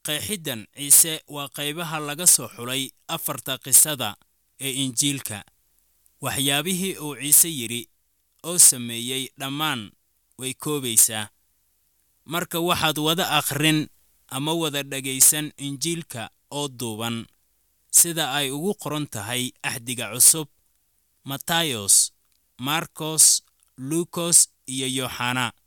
qeexiddan ciise waa qaybaha laga soo xulay afarta qisada ee injiilka waxyaabihii uu ciise yidhi oo sameeyey dhammaan way koobaysaa marka waxaad wada akhrin ama wada dhegaysan injiilka oo duuban sida ay ugu qoran tahay axdiga cusub matayos markos luukos iyo yooxana